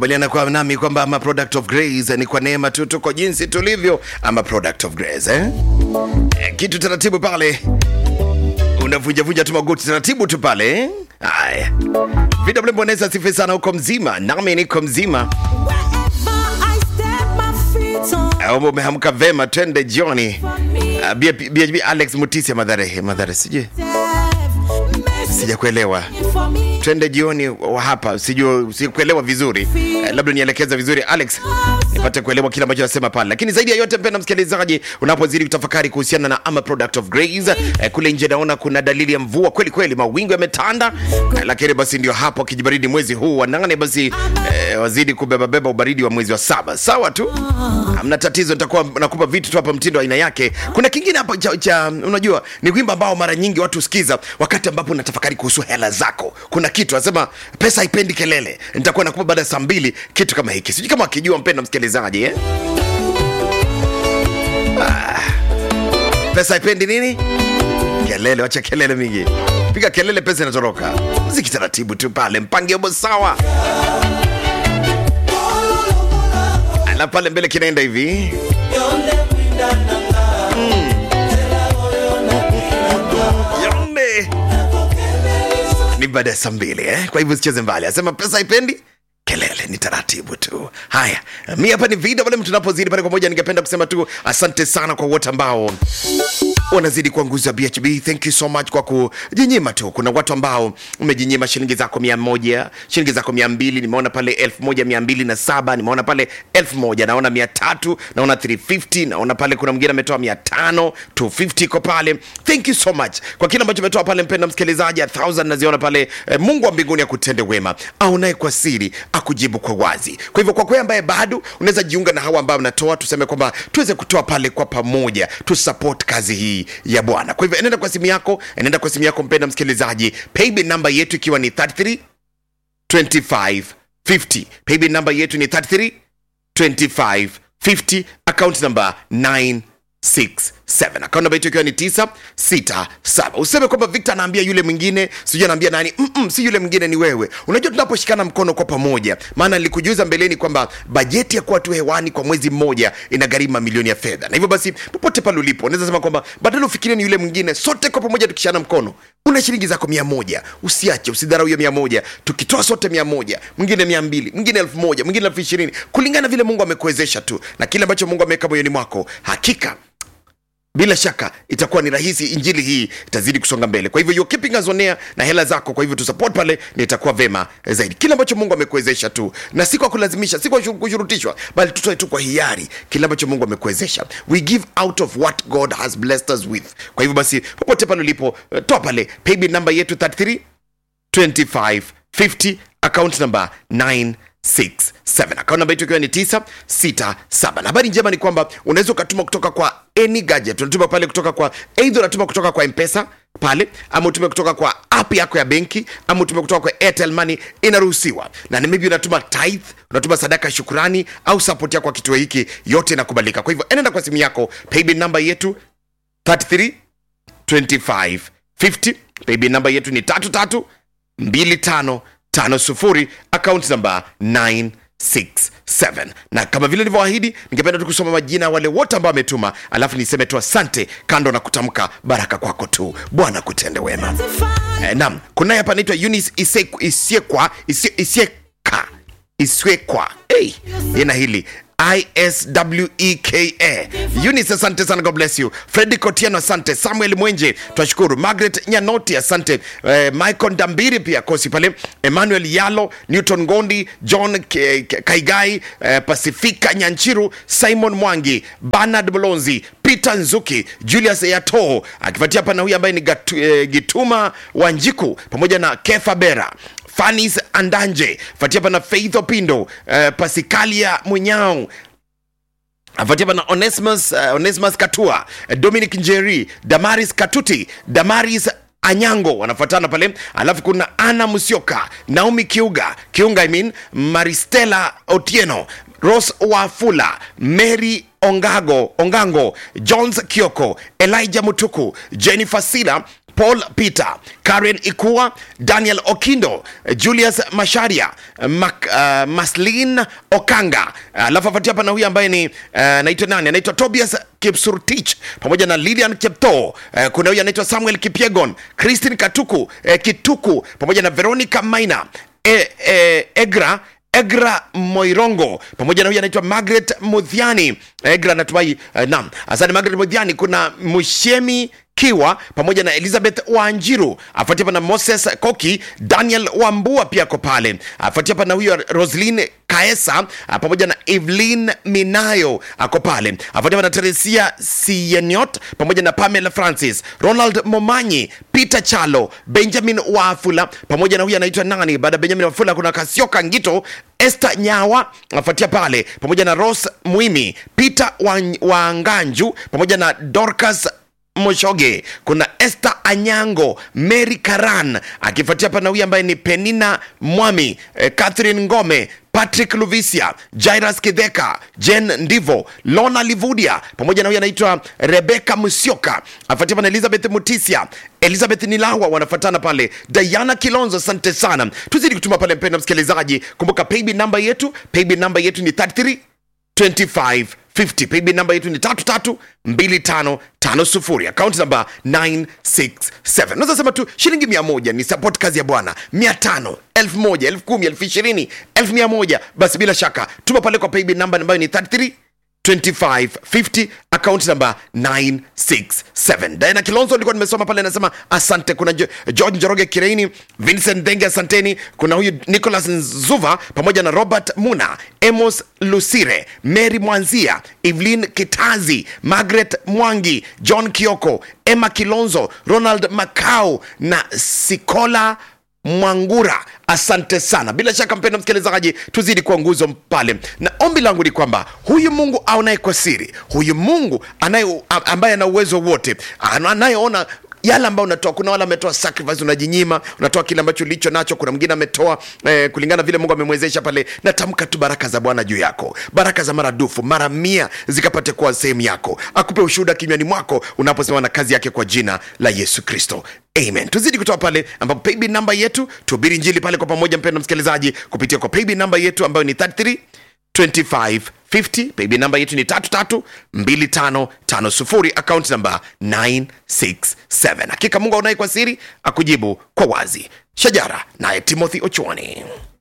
kubaliana kwa nami kwamba ama product of grace ni kwa neema tu tuko jinsi tulivyo ama product of grace eh? Eh, kitu taratibu pale unavunjavunja tu magoti taratibu tu pale eh? haya vw mboneza sifi sana huko mzima nami niko mzima Wherever I step my feet on Au umehamka vema twende jioni uh, bhb alex mutisia madhare madhare sijui Mercy sijakuelewa for me. twende jioni wa hapa sijui sikuelewa vizuri eh, labda nielekeza vizuri alex nipate kuelewa kile ambacho nasema pale lakini zaidi ya yote mpenda msikilizaji unapozidi kutafakari kuhusiana na ama product of grace eh, kule nje naona kuna dalili ya mvua kweli kweli mawingu yametanda eh, lakini basi ndio hapo kijibaridi mwezi huu wa nane basi eh, wazidi kubebabeba ubaridi wa mwezi wa saba sawa tu hamna tatizo nitakuwa nakupa vitu tu hapa mtindo wa aina yake kuna kingine hapa cha, cha unajua ni wimbo ambao mara nyingi watu husikiza wakati ambapo unatafakari kuhusu hela zako kuna kitu anasema pesa haipendi kelele nitakuwa nakupa baada ya saa mbili kitu kama hiki sijui kama akijua mpenda msikilizaji eh? ah. pesa haipendi nini kelele wacha kelele mingi piga kelele pesa inatoroka mziki taratibu tu pale mpange obo sawa na pale mbele kinaenda hivi yonde ni baada ya saa mbili eh? kwa hivyo sicheze mbali asema pesa haipendi kelele ni taratibu tu haya mi hapa ni vida pale tunapozidi pale pamoja ningependa kusema tu asante sana kwa wote ambao wanazidi kuwa nguzo ya bhb thank you so much kwa kujinyima tu kuna watu ambao umejinyima shilingi zako mia moja shilingi zako mia mbili nimeona pale elfu moja mia mbili na saba nimeona pale elfu moja naona mia tatu naona 350 naona pale kuna mwingine ametoa mia tano 250 iko pale thank you so much kwa kile ambacho umetoa pale mpenda msikilizaji a thousand naziona pale eh, mungu wa mbinguni akutende wema aonaye kwa siri akujibu kwa wazi kwa hivyo kwa kweli ambaye bado unaweza jiunga na hawa ambao mnatoa tuseme kwamba tuweze kutoa pale kwa pamoja tu support kazi hii ya bwana kwa hivyo enenda kwa simu yako enenda kwa simu yako mpenda msikilizaji paybill namba yetu ikiwa ni 33 25 50 paybill namba yetu ni 33 25 50 account number 967 account namba yetu ikiwa ni 967 useme kwamba victor anaambia yule mwingine sijui anaambia nani Mm-mm, si yule mwingine ni wewe unajua tunaposhikana mkono kwa pamoja maana nilikujuza mbeleni kwamba bajeti ya kuwa tu hewani kwa mwezi mmoja inagharimu mamilioni ya fedha na hivyo basi popote pale ulipo unaweza sema kwamba badala ufikirie ni yule mwingine sote kwa pamoja tukishana mkono una shilingi zako mia moja usiache usidharau hiyo mia moja tukitoa sote mia moja mwingine mia mbili mwingine elfu moja mwingine elfu ishirini kulingana vile mungu amekuwezesha tu na kile ambacho mungu ameweka moyoni mwako hakika bila shaka itakuwa ni rahisi injili hii itazidi kusonga mbele kwa hivyo you're keeping us on air na hela zako kwa hivyo tusupport pale na itakuwa vema eh, zaidi kile ambacho mungu amekuwezesha tu na si kwa kulazimisha si kwa shu- kushurutishwa bali tutoe tu kwa hiari kile ambacho mungu amekuwezesha we give out of what god has blessed us with kwa hivyo basi popote pale ulipo eh, toa pale paybill namba yetu 33 2550 account number 967 account namba yetu ikiwa ni 967 na habari njema ni kwamba unaweza ukatuma kutoka kwa any gadget unatuma pale kutoka kwa eidha unatuma kutoka kwa mpesa pale ama utume kutoka kwa app yako ya benki ama utume kutoka kwa airtel money inaruhusiwa na ni maybe unatuma tithe unatuma sadaka ya shukurani au support yako kwa kituo hiki yote inakubalika kwa hivyo enenda kwa simu yako paybill namba yetu 33 25 50 paybill namba yetu ni tatu tatu mbili tano tano sufuri account namba 967 na kama vile nilivyoahidi ningependa tu kusoma majina ya wale wote ambao wametuma alafu niseme tu asante kando na kutamka baraka kwako tu bwana kutende wema eh, nam kunaye hapa anaitwa Eunice Iseku- isiekwa Isie- isieka iswekwa hey, jina hili isweka Eunice asante sana god bless you fredi kotiano asante samuel mwenje twashukuru margaret nyanoti asante eh, michael ndambiri pia kosi pale emmanuel yalo newton gondi john Ke- Ke- kaigai eh, pasifika nyanchiru simon mwangi bernard bolonzi peter nzuki julius yato akifuatia pana huyu ambaye ni Gatu, eh, gituma wanjiku pamoja na kefa bera fanis andanje fuatia pana faith opindo eh, pasikalia munyao afuatia pana Onesimus, uh, Onesimus Katua, uh, Dominic Njeri, Damaris Katuti, Damaris Anyango wanafuatana pale, alafu kuna Ana Musioka, Naomi Kiuga, Kiunga I mean, Maristela Otieno, Rose Wafula, Mary Ongago, Ongango, Jones Kioko, Elijah Mutuku, Jennifer Sila paul peter karen ikua daniel okindo julius masharia Mac, uh, maslin okanga alafu uh, afuatia hapa na huyu ambaye ni uh, naitwa nani anaitwa tobias kipsurtich pamoja na lilian kepto uh, kuna huyu anaitwa samuel kipiegon christin katuku uh, kituku pamoja na veronica maina e, e, egra egra moirongo pamoja na huyu anaitwa margaret mudhiani egra natumai uh, nam asante margaret mudhiani kuna mushemi kiwa pamoja na elizabeth wanjiru afuatia hapa na moses koki daniel wambua pia ako pale afuatia hapa na huyo roslin kaesa ah, pamoja na evelyn minayo ako pale afuatia hapa na teresia sieniot pamoja na pamela francis ronald momanyi peter chalo benjamin wafula pamoja na huyu anaitwa nani baada ya benjamin wafula kuna kasioka ngito Esther Nyawa afuatia pale pamoja na Rose Mwimi, Peter Wan- Wanganju pamoja na Dorcas Moshoge, kuna Esther Anyango, Mary Karan akifuatia hapa na huyu ambaye ni Penina Mwami, eh, Catherine Ngome, Patrick Luvisia, Jairus Kidheka, Jen Ndivo, Lona Livudia pamoja na huyu anaitwa Rebecca Musyoka, afuatia hapa na Elizabeth Mutisia, Elizabeth Nilawa wanafuatana pale, Diana Kilonzo, asante sana. Tuzidi kutuma pale, mpenda msikilizaji, kumbuka paybill namba yetu, paybill namba yetu ni 33 2550 paybill namba yetu ni 332550 akaunti namba 967 naweza sema tu shilingi 100 ni support kazi ya bwana 500 1000 1010 20 1100 basi bila shaka tuma pale kwa paybill namba ambayo ni 33 2550 account number 967 diana kilonzo nilikuwa nimesoma pale anasema asante kuna Jo- george njoroge kireini vincent denge asanteni kuna huyu nicholas nzuva pamoja na robert muna emos lusire mary mwanzia evelyn kitazi margaret mwangi john kioko emma kilonzo ronald macau na sikola mwangura asante sana bila shaka mpenda msikilizaji tuzidi kuwa nguzo pale na ombi langu ni kwamba huyu mungu aonaye kwa siri huyu mungu anaye a- ambaye ana uwezo wote ana- anayeona yale ambayo unatoa kuna wale ametoa sacrifice unajinyima unatoa kile ambacho ulicho nacho kuna mwingine ametoa eh, kulingana vile mungu amemwezesha pale natamka tu baraka za bwana juu yako baraka za maradufu mara mia zikapate kuwa sehemu yako akupe ushuhuda kinywani mwako unaposimama na kazi yake kwa jina la yesu kristo amen tuzidi kutoa pale ambapo paybill namba yetu tuhubiri njili pale kwa pamoja mpendo msikilizaji kupitia kwa paybill namba yetu ambayo ni 33 2550 paybill namba yetu ni 332550 account namba 967 hakika mungu aonaye kwa siri akujibu kwa wazi shajara naye timothy ochwani